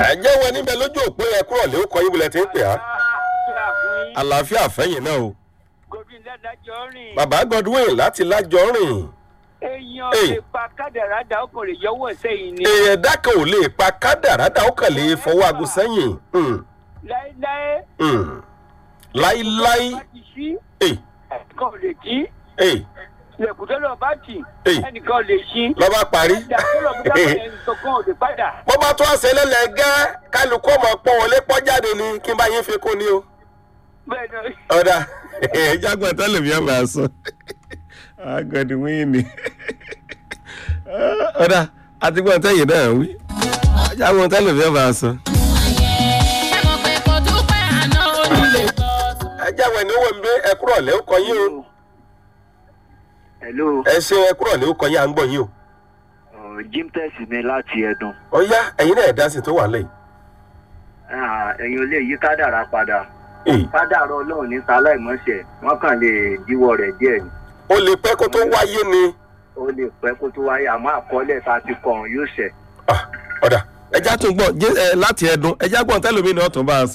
ẹ jẹ́ wọn níbẹ̀ lójú òpó yẹ kúrò lé kọ́ yín bulẹ̀ tí ń pè á. àlàáfíà fẹ́yìn náà o. godwin ládàjọ rìn. bàbá godwin láti lájọ rìn. èèyàn Hey. lè pa kádàrá dà ọkùnrin yọwọ́ sẹ́yìn ni. èèyàn dákan ò lè pa kádàrádà ó kàn lè fọwọ́ aago sẹ́yìn. Hmm, láéláé. hmm. láíláí. bá ti ṣí Hey, ẹnìkan ò lè jí. hey, lẹ̀kùn tó lọ bá tì Hey. ẹnìkan ò lè ṣí. lọ́ba parí. ìjà tó lọ bí dábàá ẹnìkan kan ò lè padà. bó bá tún àṣẹ lẹ́lẹ́gẹ́ kálukú ọmọ pọ́n wọlé pọ́ jáde ni kí n bá yín fi kún ni o. bẹ́ẹ̀ ni ọ̀dà jágbọ́n tẹ́lẹ̀ mi àmà sọ agọ̀dì wíìnì ọ̀dà àti gbọ́n tẹ́yìn náà wí jágbọ́n tẹ́lẹ̀ mi àmà sọ. ẹ jáwọ́ ẹni owó mi ẹ kúrọ̀ lẹ́ ó kọ yín o hello ẹ ṣe ẹ kúrọ̀ lẹ́ ó kọ yín à ń gbọ́ yín o. uh, jimtex ni láti ẹdun ọ̀yá ẹ̀yin náà ẹ̀dá sì tó wà lẹ́yìn. Ah, ẹ̀yin ò lè yí kádàrá padà Èyí, kádàrá ọlọ́run ní sáláìmọ́ṣẹ̀ wọ́n kàn lè díwọ́ rẹ̀ díẹ̀ ni ó lè pẹ́ kó tó wáyé ni. ó lè pẹ́ kó tó wáyé àmọ́ àkọọ́lẹ̀ tá a ti kọ̀ ọ̀hún yóò ṣẹ̀. Ah, ọ̀dà ẹja tún gbọ́ jẹ́- ẹ, láti ẹdun ẹja gbọ́n tẹ́lẹ̀ mi náà tún bá a sọ.